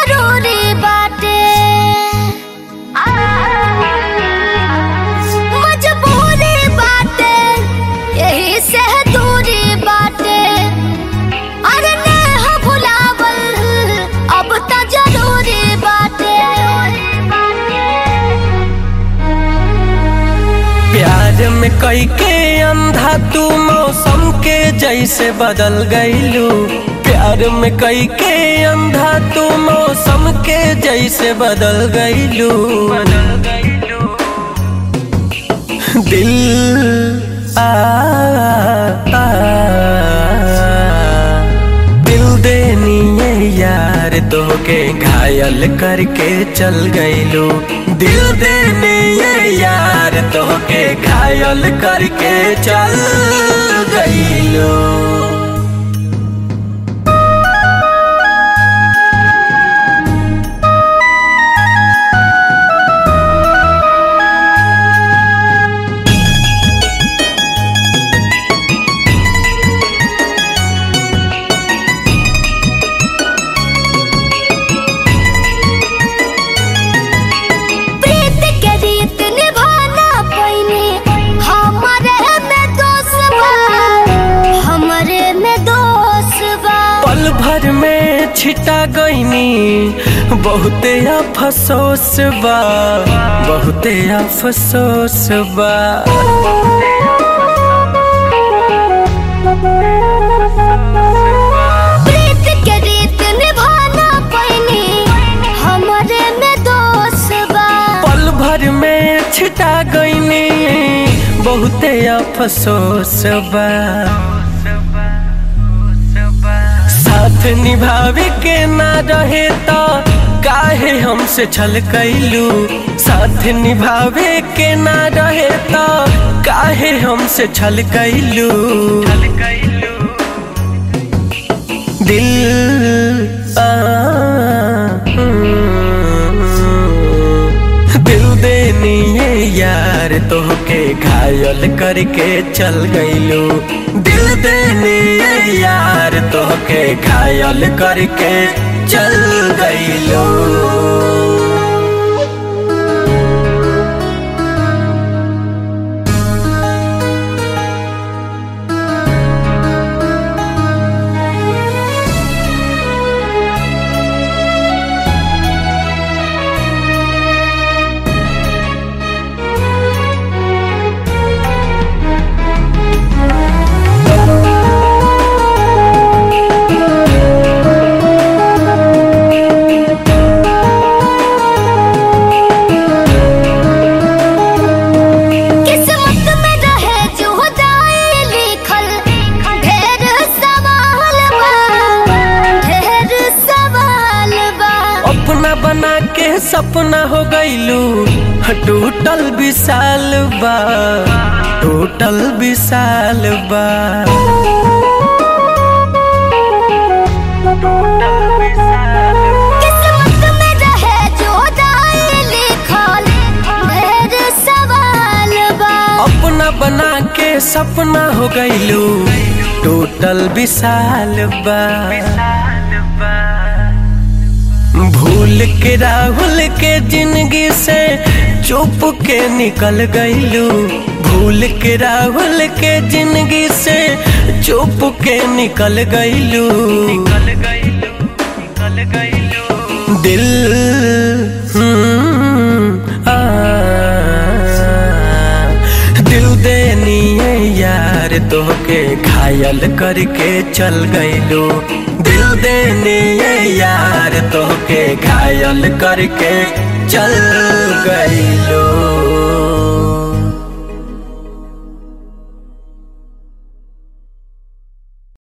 जरूरी बाटे मजबूरी बाटे यही से दूरी बाटे अरे नेह भुलावल अब त जरूरी बाटे प्यार में कई के अंधा तू मौसम के जैसे बदल गईलू प्यार में कई के अंधा तू मौसम के जैसे बदल गईलू दिल आ, आ, दिल देनी है यार तो के घायल करके चल गईलू दिल देनी है यार तो के घायल करके चल गईलू प्रीत के रीत निभाना पैने हमरे में दोष बा हमरे में दोष बा पल भर में छिटा गईनी बहुते अफसोस बा बहुते अफसोस बा प्रीत के रीत निभाना पैने हमरे में दोष बा पल भर में छिटा गईनी बहुते अफसोस बा साथ निभावे के ना रहे तो काहे हमसे छल कैलू साथ निभावे के ना रहे तो काहे हमसे छल कैलू दिल आ, दिल देनी है यार तो के घायल करके चल गईलू दिल देनी है यार तो के घायल करके चल गईलू किस्मत में रहे जो दाए लिखल ढेर सवाल बा ढेर सवाल बा अपना बना के सपना हो गईलू टूटल विशाल बा टूटल विशाल बा किस्मत में रहे जो दाए लिखल ढेर सवाल बा अपना बना के सपना हो गईलू टूटल विशाल बा भूल के राहुल के जिंदगी से चुप के निकल गईलू भूल के राहुल के जिंदगी से चुप के निकल गईलू दिल हम्म, आ, दिल देनी है यार तो के घायल करके चल गईलू दिल देनी है यार तो के घायल करके चल गईलू